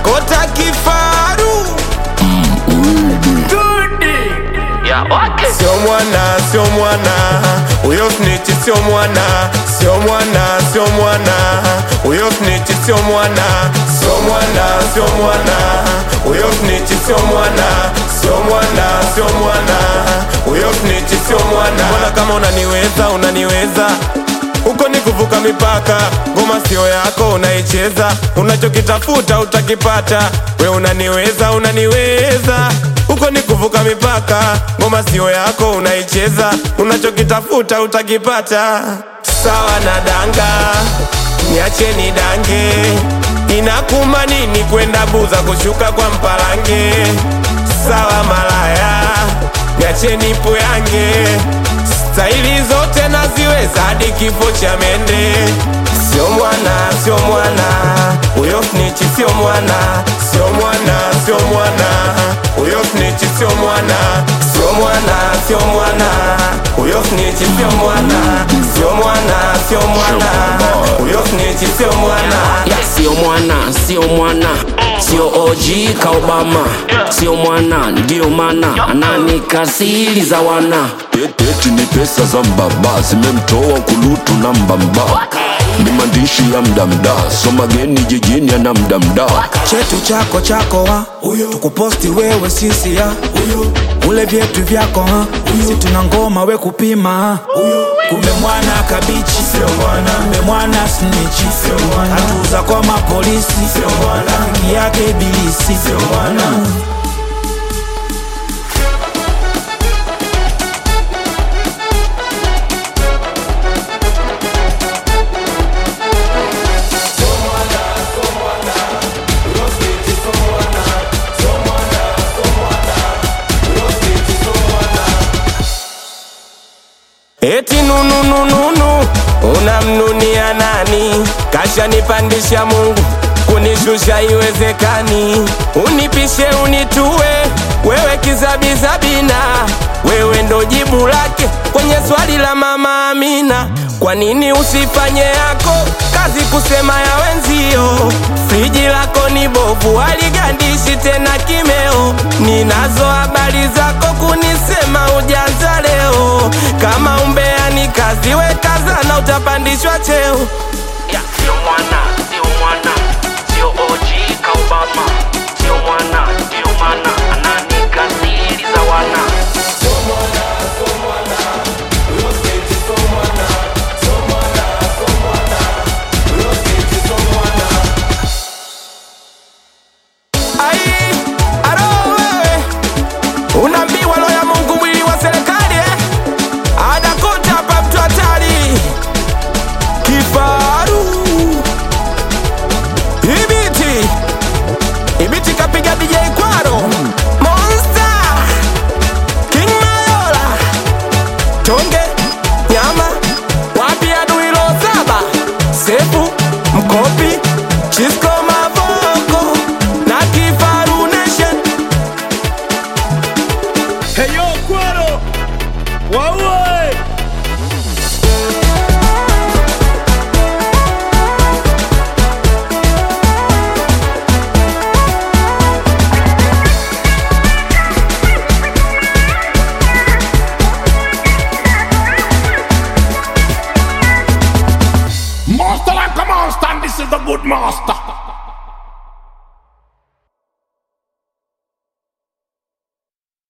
kota kifaru sio mwana sio mwana huyo snitch sio mwana sio mwana sio mwana huyo snitch sio mwana sio mwana sio mwana huyo snitch sio mwana sio mwana sio mwana huyo snitch sio mwana mbona kama unaniweza unaniweza huko ni kuvuka mipaka, ngoma sio yako unaicheza, unachokitafuta utakipata. We unaniweza, unaniweza, huko ni kuvuka mipaka, ngoma sio yako unaicheza, unachokitafuta utakipata. Sawa na danga, niache ni dange, inakuma nini kwenda buza kushuka kwa mpalange? Sawa malaya, niache nipo yange staili zote naziweza hadi kifo cha mende. Sio mwana, sio mwana, huyo snitch sio mwana, sio mwana, sio mwana, huyo snitch sio mwana, sio mwana, sio mwana, huyo snitch sio mwana, sio mwana, sio mwana, huyo snitch sio mwana. Ya, sio mwana, sio mwana, sio OG ka Obama, sio mwana, ndio mana ananikasiri za wana Eti ni pesa za mbaba zimemtoa kulutu na mbamba, ni maandishi ya mdamda, so mageni jijini ana mdamda. chetu chako chako ha tukuposti wewe sisi ya ule vyetu vyako ha si tuna ngoma we kupima ha kumbe mwana kabichi kumbe mwana snichi hatuza kwa mapolisi rafiki yake ibilisi Eti nununununu unamnunia nani? Kasha nipandisha Mungu kunishusha iwezekani, unipishe unitue wewe kizabizabina, wewe ndo jibu lake kwenye swali la mama Amina. Kwa nini usifanye yako kazi kusema ya wenzio? Friji lako ni bovu, haligandishi tena kimeo. Ninazo habari zako kunisema ujanza leo. Kama umbea ni kazi, we kazana, utapandishwa cheo. Ya, sio mwana, sio mwana, sio OG ka Obama, sio mwana, ndio mana ananikasiri za wana Ai, aro wewe unaambiwa roho ya Mungu mwili wa serikali eh? Adakuta hapa mtu hatari kifaru ibiti ibiti kapiga DJ Kwaro Monster King Mayola Tonge nyama wapi adui lo saba sefu mkopi Chisco Mavoko na Kifaru Nation Heyo Kwaro, waue Master like a monster, and this is the good master.